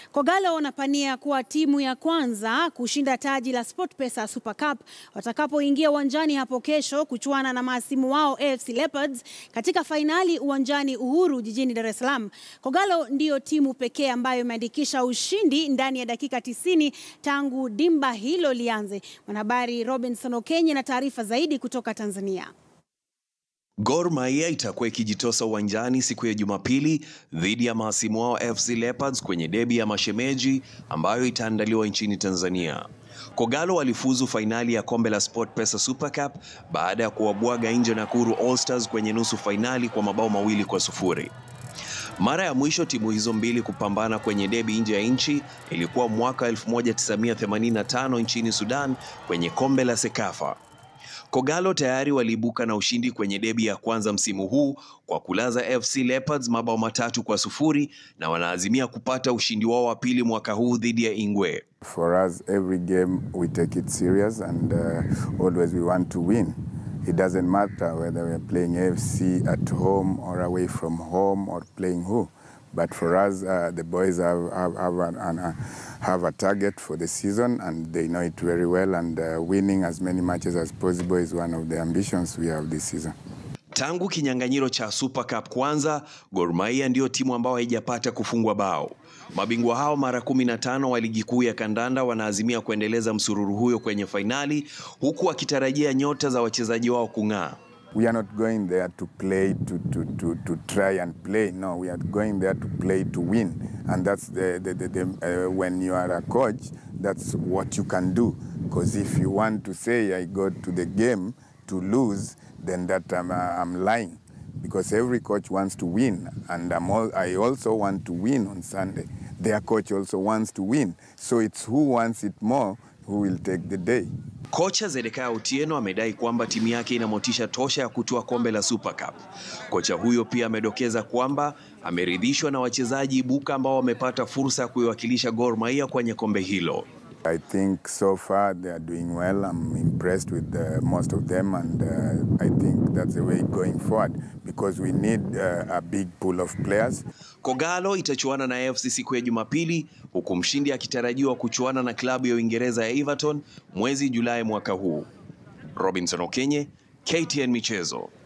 Kogalo wanapania kuwa timu ya kwanza kushinda taji la SportPesa Super Cup watakapoingia uwanjani hapo kesho kuchuana na mahasimu wao AFC Leopards katika fainali uwanjani Uhuru jijini Dar es Salaam. Kogalo ndiyo timu pekee ambayo imeandikisha ushindi ndani ya dakika tisini tangu dimba hilo lianze. Mwanahabari Robinson Okenye na taarifa zaidi kutoka Tanzania. Gor Mahia itakuwa ikijitosa uwanjani siku ya Jumapili dhidi ya mahasimu wao FC Leopards kwenye debi ya mashemeji ambayo itaandaliwa nchini Tanzania. Kogalo walifuzu fainali ya kombe la SportPesa Super Cup baada ya kuwabwaga nje Nakuru All Stars kwenye nusu fainali kwa mabao mawili kwa sufuri. Mara ya mwisho timu hizo mbili kupambana kwenye debi nje ya nchi ilikuwa mwaka 1985 nchini Sudan kwenye kombe la Sekafa. Kogalo tayari waliibuka na ushindi kwenye debi ya kwanza msimu huu kwa kulaza FC Leopards mabao matatu kwa sufuri na wanaazimia kupata ushindi wao wa pili mwaka huu dhidi ya Ingwe. For us, every game we take it serious and uh, always we want to win. It doesn't matter whether we're playing AFC at home or away from home or playing who. But for us, uh, the boys have, have, have, an, an, uh, have a target for the season and they know it very well and uh, winning as many matches as possible is one of the ambitions we have this season. Tangu kinyang'anyiro cha Super Cup kwanza, Gor Mahia ndiyo timu ambayo haijapata kufungwa bao. Mabingwa hao mara kumi na tano wa ligi kuu ya kandanda wanaazimia kuendeleza msururu huyo kwenye fainali, huku wakitarajia nyota za wachezaji wao kung'aa. We are not going there to play to, to, to, to try and play. No, we are going there to play to win. And that's the, the, the, the uh, when you are a coach, that's what you can do. Because if you want to say I go to the game to lose, then that I'm, uh, I'm lying. Because every coach wants to win. And I'm all, I also want to win on Sunday. Their coach also wants to win. So it's who wants it more who will take the day. Kocha Zedekaya Otieno amedai kwamba timu yake ina motisha tosha ya kutoa kombe la Super Cup. Kocha huyo pia amedokeza kwamba ameridhishwa na wachezaji ibuka ambao wamepata fursa ya kuiwakilisha Gor Mahia kwenye kombe hilo. I think so far they are doing well. I'm impressed with uh, most of them, and uh, I think that's the way going forward because we need uh, a big pool of players. Kogalo itachuana na AFC siku ya Jumapili, huku mshindi akitarajiwa kuchuana na klabu ya Uingereza ya Everton mwezi Julai mwaka huu. Robinson Okenye, KTN Michezo.